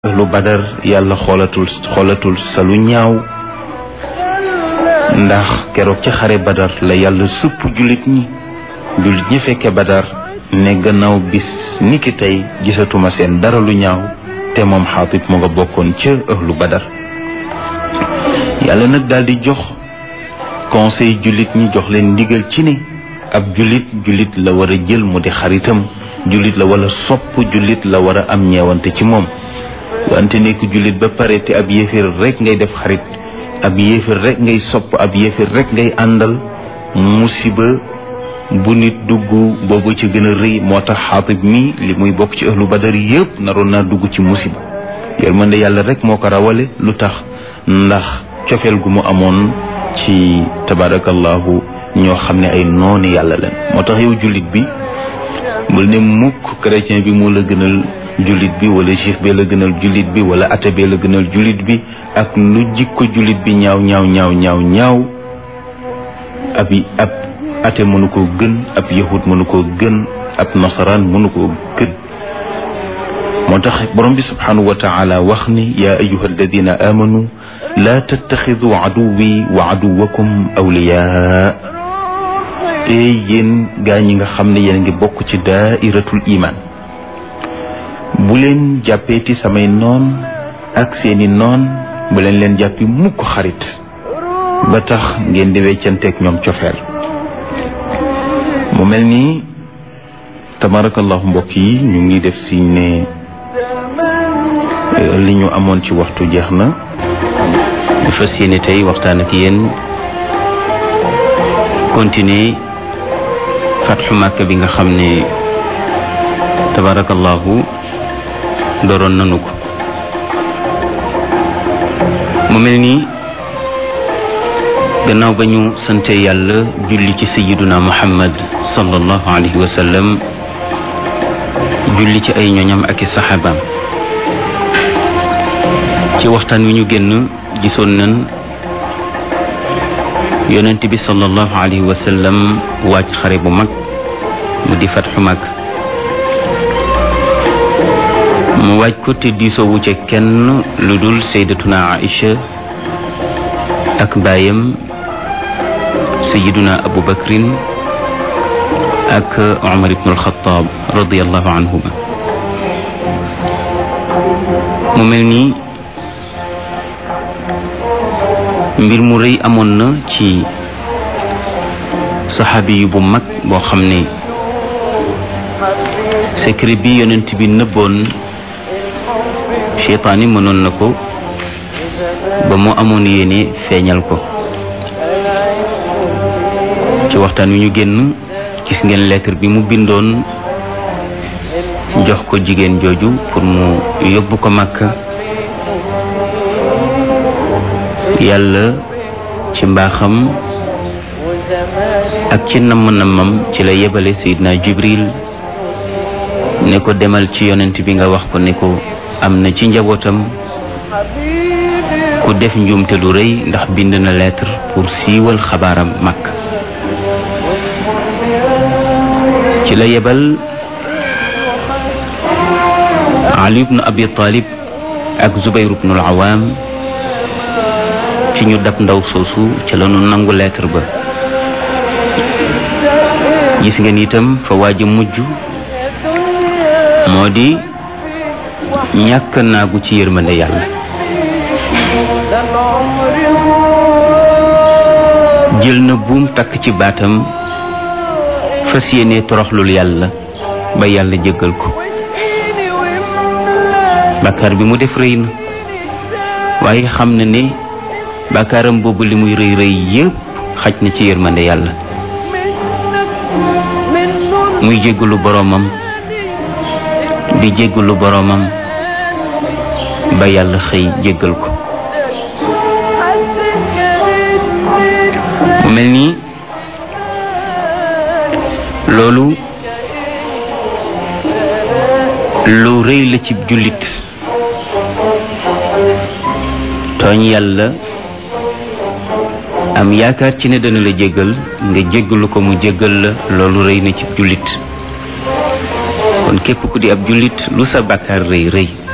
lu badar yàlla xoolatul xoolatul sa lu ñaaw ndax keroog ca xare badar la yàlla supp jullit ñi jullit ñi fekke badar ne gannaaw bis niki tey gisatuma seen dara lu ñaaw te moom xaatib mu nga bokkoon ca ëhlu badar yàlla nag daal di jox conseil jullit ñi jox leen ndigal ci ne ab jullit jullit la war a jël mu di xaritam jullit la wala sopp jullit la war a am ñeewante ci moom wante nekk jullit ba pare te ab yéeféer rek ngay def xarit ab yéeféer rek ngay sopp ab yéeféer rek ngay àndal musiba bu nit dugg boobu ci gën a rëy moo tax xaatib mi li muy bokk ci ahlu badar yépp naroon naa dugg ci musiba yërmande yàlla rek moo ko rawale lu tax ndax cofeel gu mu amoon ci tabarakallahu ñoo xam ne ay nooni yàlla leen moo tax yow jullit bi bul ne mukk chrétien bi moo la gënal jullit bi wala juif bee la gënal jullit bi wala athée bee la gënal jullit bi ak lu jikko jullit bi ñaaw ñaaw ñaaw ñaaw ñaaw ab ab athée mënu koo gën ab yahud mënu koo gën ab nasaraan mënu koo gën moo tax borom bi subhanahu wa taala wax ni yaa ayuha alladina amanu laa tattaxidu aduwi wa aduwakum awliyaa te yéen gaa ñi nga xam ne yéen ngi bokk ci daairatul iman bu leen jàppeeti samay noon ak seeni noon bu leen leen jàppi mukk xarit ba tax ngeen di weccanteeg ñoom cofeel mu mel nii tabarakallahu mbokk yi ñu ngi def si ne li ñu amoon ci waxtu jeex na bu fas yéene tey waxtaan ak yéen continuer fatxu Màkka bi nga xam ne tabarakallahu dooroon nanu ko mu mel ni gannaaw ba ñu sante yàlla julli ci sayiduna muhammad sallallahu alayhi wa sallam julli ci ay ñoñam ak i saxaabaam ci waxtaan wi ñu génn gisoon nañ yonent bi sallallahu alayhi wa sallam waaj xare bu mag mu di fatxu mag mu waaj ko te diisoowu ca kenn lu dul sayyidatuna Aïcha ak baayam sayyiduna Abu Bakrin ak Umar ibn al-Khattab radiyallahu anhuma mu mel ni mbir mu rëy amoon na ci saxaabi yu bu mag boo xam ne secret bi yonent bi nëbboon cheytaani mënoon na ko ba mu amoon yéene feeñal ko ci waxtaan wi ñu génn gis ngeen lettre bi mu bindoon jox ko jigéen jooju pour mu yóbbu ko Makka yàlla ci mbaaxam ak ci namm-nammam ci la yebale Seydina Jibril ne ko demal ci yonent bi nga wax ko ne ko am na ci njabootam ku def njuumte lu rëy ndax bind na lettre pour siiwal xabaaram mag ci la yebal Ali ibnu Abi Talib ak Zubayr ibnu al-Awam ci ñu dab ndaw soosu ca la nu nangu lettre ba gis ngeen itam fa waaj a mujj moo di ñàkk naagu ci yërmande yàlla jël na buum takk ci baatam fas yéene toroxlul yàlla ba yàlla jéggal ko bàkkaar bi mu def rëy na waaye xam na ne bàkkaaram boobu li muy rëy rëy yépp xaj na ci yërmande yàlla muy jéggalu boroomam di jéggalu boroomam ba yàlla xëy jéggal ko mu mel nii loolu lu rëy la ci jullit tooñ yàlla am yaakaar ci ne dana la jéggal nga jéggalu ko mu jéggal la loolu rëy na ci jullit kon képp ku di ab jullit lu sa bàkkaar rëy rëy